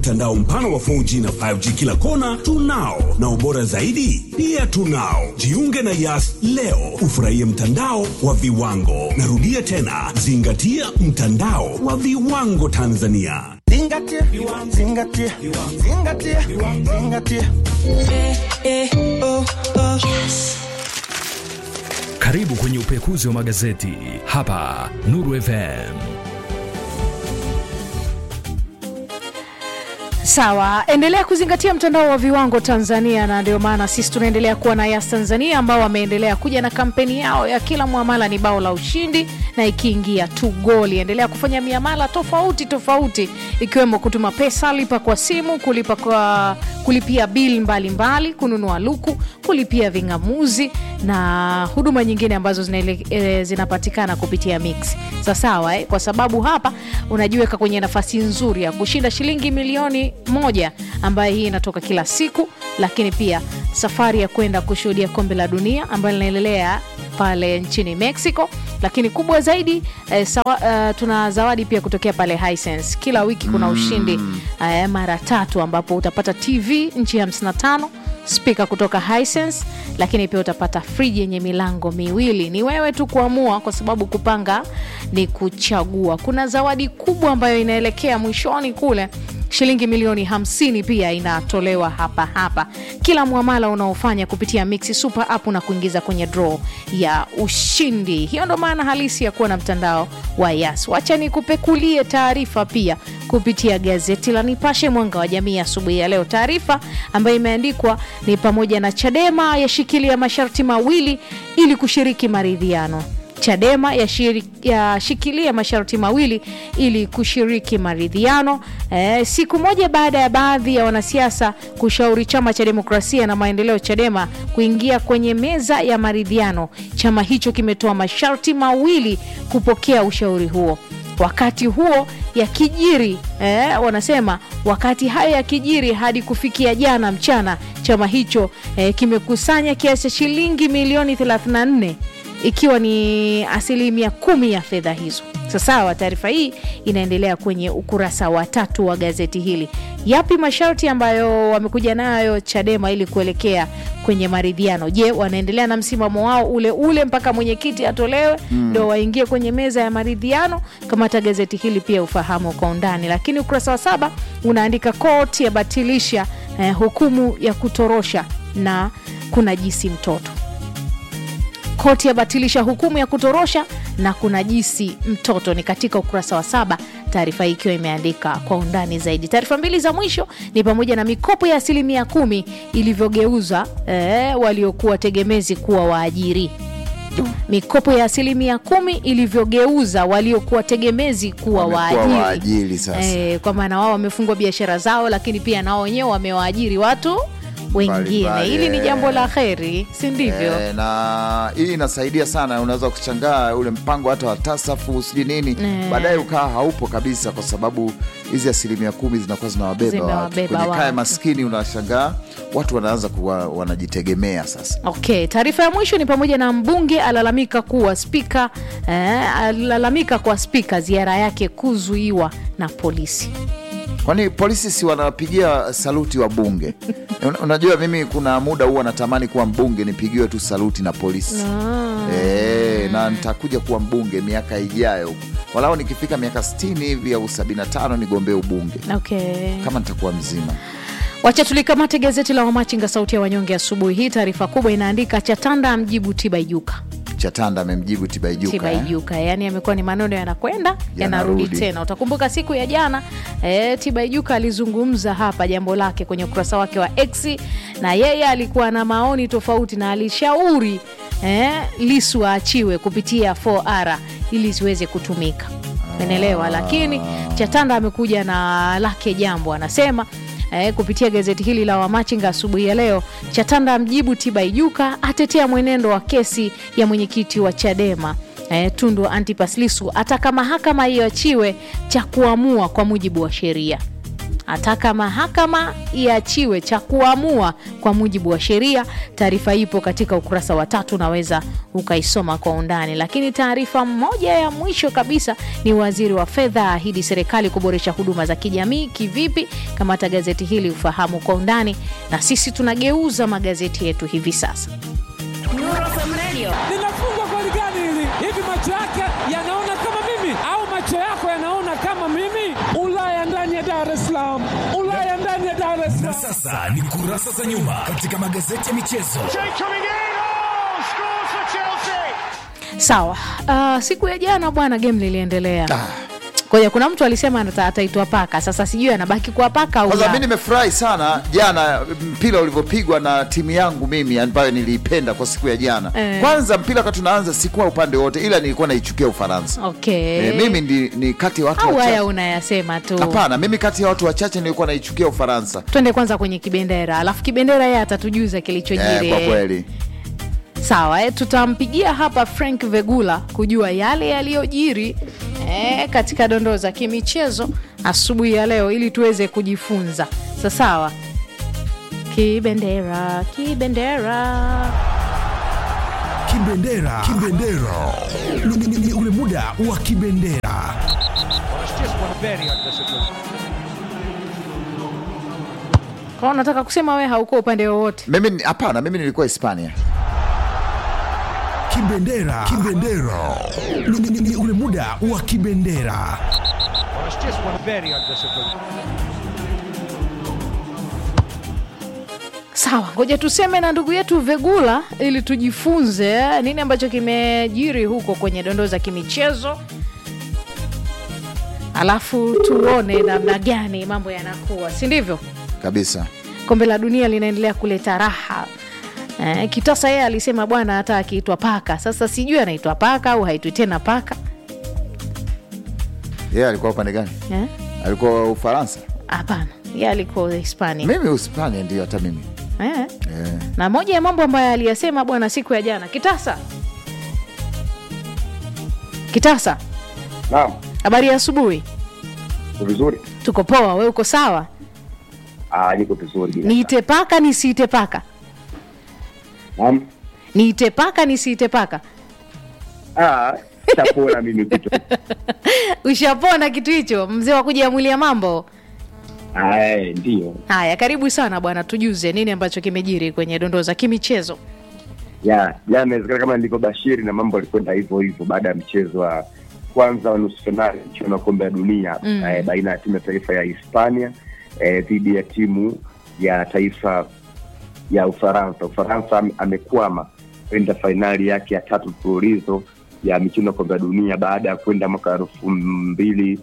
Mtandao mpana wa 4G na 5G kila kona tunao, na ubora zaidi pia tunao. Jiunge na Yas leo ufurahie mtandao wa viwango. Narudia tena, zingatia mtandao wa viwango Tanzania. Zingatia, zingatia, zingatia, zingatia. Karibu kwenye upekuzi wa magazeti hapa Nuru FM. Sawa, endelea kuzingatia mtandao wa viwango Tanzania, na ndio maana sisi tunaendelea kuwa na Yas Tanzania ambao wameendelea kuja na kampeni yao ya kila mwamala ni bao la ushindi, na ikiingia tu goli. Endelea kufanya miamala tofauti tofauti, ikiwemo kutuma pesa, lipa kwa simu, kulipa kwa kulipia bili mbalimbali, kununua luku, kulipia ving'amuzi na huduma nyingine ambazo zinaele, e, zinapatikana kupitia Mix. Sawasawa eh? Kwa sababu hapa unajiweka kwenye nafasi nzuri ya kushinda shilingi milioni moja ambayo hii inatoka kila siku, lakini pia safari ya kwenda kushuhudia kombe la dunia ambayo linaendelea pale nchini Mexico, lakini kubwa zaidi eh, sawa, eh, tuna zawadi pia kutokea pale Hisense. Kila wiki kuna ushindi eh, mara tatu ambapo utapata TV nchi ya 55 spika kutoka Hisense, lakini pia utapata friji yenye milango miwili. Ni wewe tu kuamua, kwa sababu kupanga ni kuchagua. Kuna zawadi kubwa ambayo inaelekea mwishoni kule shilingi milioni 50 pia inatolewa hapa hapa kila mwamala unaofanya kupitia Mixi Super App na kuingiza kwenye draw ya ushindi. Hiyo ndo maana halisi ya kuwa na mtandao wa Yas. Wacha nikupekulie taarifa pia kupitia gazeti la Nipashe Mwanga wa Jamii asubuhi ya leo. Taarifa ambayo imeandikwa ni pamoja na Chadema yashikilia masharti mawili ili kushiriki maridhiano. Chadema yashikilia ya masharti mawili ili kushiriki maridhiano e, siku moja baada ya baadhi ya wanasiasa kushauri chama cha demokrasia na maendeleo Chadema kuingia kwenye meza ya maridhiano. Chama hicho kimetoa masharti mawili kupokea ushauri huo. Wakati huo yakijiri eh, wanasema wakati hayo yakijiri, hadi kufikia jana mchana, chama hicho eh, kimekusanya kiasi cha shilingi milioni 34 ikiwa ni asilimia kumi ya fedha hizo. Sasawa, taarifa hii inaendelea kwenye ukurasa wa tatu wa gazeti hili. Yapi masharti ambayo wamekuja nayo Chadema ili kuelekea kwenye maridhiano? Je, wanaendelea na msimamo wao ule ule mpaka mwenyekiti atolewe ndo waingie kwenye meza ya maridhiano? Kamata gazeti hili pia ufahamu kwa undani. Lakini ukurasa wa saba unaandika koti yabatilisha eh, hukumu ya kutorosha na kunajisi mtoto Koti yabatilisha hukumu ya kutorosha na kunajisi mtoto, ni katika ukurasa wa saba, taarifa hii ikiwa imeandika kwa undani zaidi. Taarifa mbili za mwisho ni pamoja na mikopo ya asilimia kumi ilivyogeuza eh, waliokuwa tegemezi kuwa waajiri. Mikopo ya asilimia kumi ilivyogeuza waliokuwa tegemezi kuwa Wamekuwa waajiri, waajiri sasa. eh, kwa maana wao wamefungua biashara zao, lakini pia nao wenyewe wamewaajiri watu wengine. Mbalimbali, Hili ni eh. jambo la heri, si ndivyo? Eh, na hii inasaidia sana. Unaweza kuchangaa ule mpango hata wa tasafu sijui nini, Eh. baadaye ukaa haupo kabisa, kwa sababu hizi asilimia kumi zinakuwa zinawabeba watu Zinawabeba kwenye kaya watu. maskini. Unashangaa watu wanaanza kuwa wanajitegemea sasa. Okay, taarifa ya mwisho ni pamoja na mbunge alalamika kuwa spika eh, alalamika kwa spika ziara yake kuzuiwa na polisi. Kwani polisi si wanapigia saluti wa bunge? Un- Unajua, mimi kuna muda huwa natamani kuwa mbunge nipigiwe tu saluti na polisi e, na nitakuja kuwa mbunge miaka ijayo, walao nikifika miaka 60 hivi au 75 nigombee ubunge Okay. kama nitakuwa mzima. Wacha tulikamate gazeti la Wamachinga sauti ya wanyonge asubuhi hii. Taarifa kubwa inaandika Chatanda amjibu Tibaijuka. Chatanda amemjibu Tibaijuka eh? Tibaijuka, yani amekuwa ni maneno yanakwenda yanarudi Yanarudi. tena. Utakumbuka siku ya jana e, Tibaijuka alizungumza hapa jambo lake kwenye ukurasa wake wa X, na yeye alikuwa na maoni tofauti na alishauri e, Lisu aachiwe kupitia 4R ili ziweze kutumika, umeelewa? Lakini Chatanda amekuja na lake jambo, anasema Eh, kupitia gazeti hili la Wamachinga asubuhi ya leo, Chatanda amjibu Tibaijuka, atetea mwenendo wa kesi ya mwenyekiti wa Chadema eh, Tundu Antipas Lissu, ataka mahakama iachiwe cha kuamua kwa mujibu wa sheria. ataka mahakama iachiwe cha kuamua kwa mujibu wa sheria. Taarifa ipo katika ukurasa wa tatu, unaweza ukaisoma kwa undani. Lakini taarifa moja ya mwisho kabisa ni waziri wa fedha ahidi serikali kuboresha huduma za kijamii. Kivipi? Kamata gazeti hili ufahamu kwa undani, na sisi tunageuza magazeti yetu hivi sasa. linafungwa goli gani hili? Hivi macho yake yanaona kama mimi au macho yako yanaona kama mimi? Ulaya ndani ya Dar es Salaam, Ulaya ndani ya Dar es Na Salaam. sasa ni kurasa za nyuma katika magazeti ya michezo. Sawa. Uh, siku ya jana bwana, game liliendelea Ngoja, kuna mtu alisema ata- ataitwa paka. Sasa sijui anabaki kuwa paka au Kwanza la. mi nimefurahi sana jana mpira ulivyopigwa na timu yangu mimi ambayo niliipenda kwa siku ya jana. Eh. Kwanza mpira wakati tunaanza sikuwa upande wote, ila nilikuwa naichukia Ufaransa. Okay. Eh, mimi ndi, ni kati ya watu au haya wachache. unayasema tu. Hapana, mimi kati ya watu wachache nilikuwa naichukia Ufaransa. Twende kwanza kwenye kibendera, alafu kibendera yeye atatujuza kilichojiri. Eh, kwa kweli Sawa, eh, tutampigia hapa Frank Vegula kujua yale yaliyojiri eh, katika dondoo za kimichezo asubuhi ya leo ili tuweze kujifunza. Sa sawa, kibendera, kibendera. Kibendera, kibendera Ni- ni- ni- ni ule muda wa kibendera. Kwa hiyo unataka kusema we hauko upande wowote? mimi ni- hapana, mimi nilikuwa Hispania. Kibendera, kibendera Ni- ni- ni- ni ule muda wa kibendera. Sawa, ngoja tuseme na ndugu yetu Vegula ili tujifunze eh, nini ambacho kimejiri huko kwenye dondoo za kimichezo, alafu tuone namna gani mambo yanakuwa, si ndivyo? Kabisa. Kombe la dunia linaendelea kuleta raha. Eh, Kitasa yeye alisema bwana, hata akiitwa paka. Sasa sijui anaitwa paka au haitwi tena paka Yeye alikuwa upande gani? eh? Alikuwa Ufaransa. Hapana, yeye alikuwa Hispania Mimi Uhispania ndio hata mimi. eh? Eh. na moja ya mambo ambayo aliyasema bwana siku ya jana. Kitasa, Kitasa, Naam, habari ya asubuhi. uko vizuri? Tuko poa, we uko sawa? Ah, niko vizuri bila. Niite paka nisiite paka? Naam. Niite paka nisiite paka? Ah, chapona mimi kitu. Ushapona kitu hicho, mzee wa kujiamulia mambo. Ah, eh, ndio. Haya, karibu sana bwana, tujuze nini ambacho kimejiri kwenye dondoo za kimichezo. Ya, jana inawezekana kama nilivyobashiri na mambo yalikwenda hivyo hivyo baada ya mchezo wa kwanza wa nusu fainali mchuano wa kombe la dunia Mm. eh, baina ya timu ya taifa ya Hispania eh, dhidi ya timu ya taifa ya Ufaransa. Ufaransa ame- amekwama kwenda fainali yake ya tatu mfululizo ya michuano ya kombe la dunia baada ya kwenda mwaka elfu mbili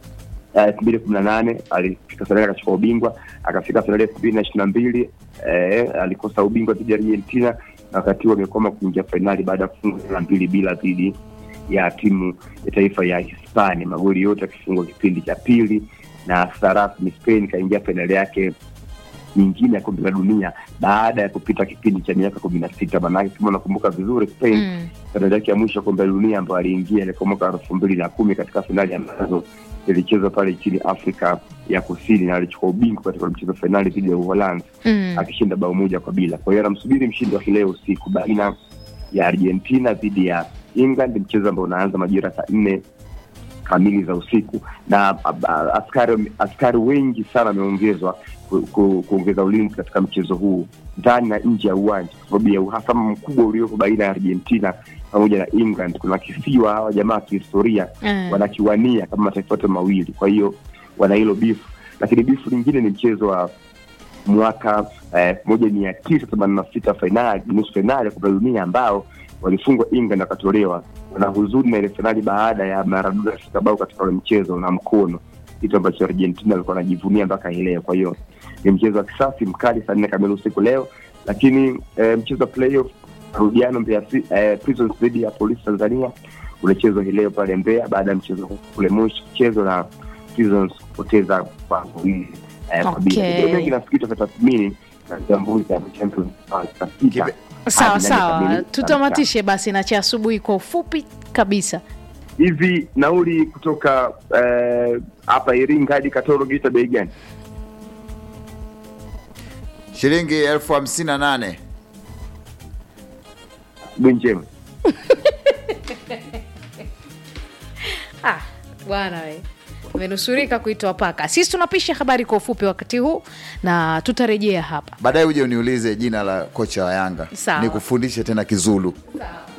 elfu mbili kumi na nane alifika fainali akachukua ubingwa akafika fainali elfu mbili na ishiri na mbili eh, alikosa ubingwa dhidi ya argentina na wakati huo amekoma kuingia fainali baada ya kufunga na mbili bila dhidi ya timu ya taifa ya hispania magoli yote akifungwa kipindi cha pili na sasa rasmi spain ikaingia fainali yake nyingine ya kombe la dunia baada ya kupita kipindi cha miaka kumi na sita manake kama unakumbuka vizuri spain Mm. fainali yake ya mwisho ya kombe la dunia ambayo aliingia ilikuwa mwaka elfu mbili na kumi katika fainali ambazo zilichezwa pale nchini afrika ya kusini na alichukua ubingwa katika mchezo wa fainali dhidi ya uholanzi Mm. akishinda bao moja kwa bila kwa hiyo anamsubiri mshindi wa leo usiku baina ya argentina dhidi ya england mchezo ambao unaanza majira saa nne kamili za usiku na a- a- askari askari wengi sana wameongezwa ku- ku- kuongeza ulinzi katika mchezo huu ndani na nje ya uwanja kwa sababu ya uhasama mkubwa uliopo baina ya argentina pamoja na england kuna kisiwa hawa jamaa wa kihistoria Mm. wanakiwania kama mataifa yote mawili kwa hiyo wana hilo bifu lakini bifu lingine ni mchezo wa mwaka elfu moja mia tisa themanini na sita fainali nusu fainali ya kombe la dunia ambao walifungwa england wakatolewa wana huzuni na ile fainali baada ya maradona kufika bao katika ule mchezo na mkono kitu ambacho argentina alikuwa anajivunia mpaka hii leo kwa hiyo ni mchezo wa kisasi mkali saa nne kamili usiku leo lakini eh, mchezo wa playoff marudiano Mbeya Ci- eh, Prisons dhidi ya polisi tanzania unachezwa hii leo pale mbeya baada ya mchezo huu kule moshi kuchezwa na Prisons kupoteza kwa mbili eh, kwa bila. Okay. Kidogo mengi nafikiri tutatathmini na uchambuzi ya Champions League saa sita Kibe- Sawa hadi nane sawa, kamili. tutamatishe basi na cha asubuhi kwa ufupi kabisa. hivi nauli kutoka eh, hapa Iringa hadi Katoro Geita bei gani? shilingi elfu hamsini na nane asubuhi njema Ah, bwana we umenusurika kuitwa paka. Sisi tunapisha habari kwa ufupi wakati huu na tutarejea hapa. baadaye uje uniulize jina la kocha wa Yanga Sawa. nikufundishe tena Kizulu. Sawa.